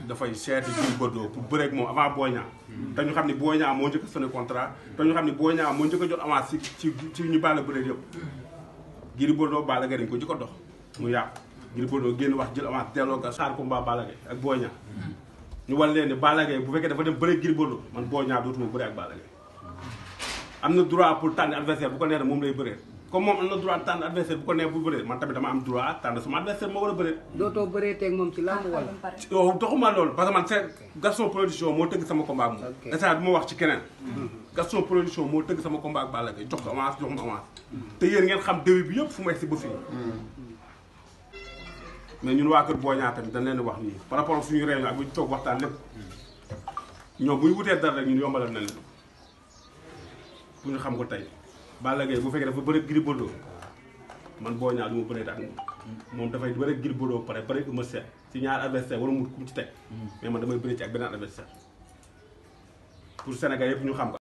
dafay seeti Gris Bordeaux pour bëre ak moom avant Boy Niang te ñu xam ne Boy Niang moo njëkk a signé contrat te ñu xam ne Boy Niang moo njëkk a jot avance ci ci ci ñu Balla bëre yëpp Gris Bordeaux Balla Gaye dañ ko jëkk a dox mu yàqu Gris Bordeaux génn wax jël avance delloo ko xaar combat Balla Gaye ak Boy Niang ñu wan leen ne Balla Gaye bu fekkee dafa dem bëre Gris Bordeaux man Boy Niang dootuma bëre ak Balla Gaye am na droit pour tànn adversaire bu ko neex moom lay bëree comme moom am na droit tànn adversaire bu ko neex bu bëree man tamit dama am droit tànn sama adversaire moo war a bëree dootoo bëree teeg moom ci làmb wala. yow taxuma loolu parce que man c'est Gaston production moo tëgg sama combat ak moom Ok. instant bi ma wax ci keneen Gaston production moo tëgg sama combat ak Balla Gaye jox ko avance jox ma avance te yéen ngeen xam début bi yëpp fu mu egsi ba fii mais ñun waa kër Boy Niang tamit dañ leen di wax nii par rapport ak suñu réunion ak bu ñu toog waxtaan lépp ñoom bu ñu wutee dara rek ñun yombalal nañ leen bu ñu xam ko tey Balla Gaye bu fekkee dafa bëre Gris Bordeaux man Boy Niang du ma bëree ak moom moom dafay bëre Gris Bordeaux pare pare Eumeu Sène ci ñaar adversaire wala mu ku mu ci teg mais man damay bëre ci ak beneen adversaire pour Sénégal yëpp ñu xam ko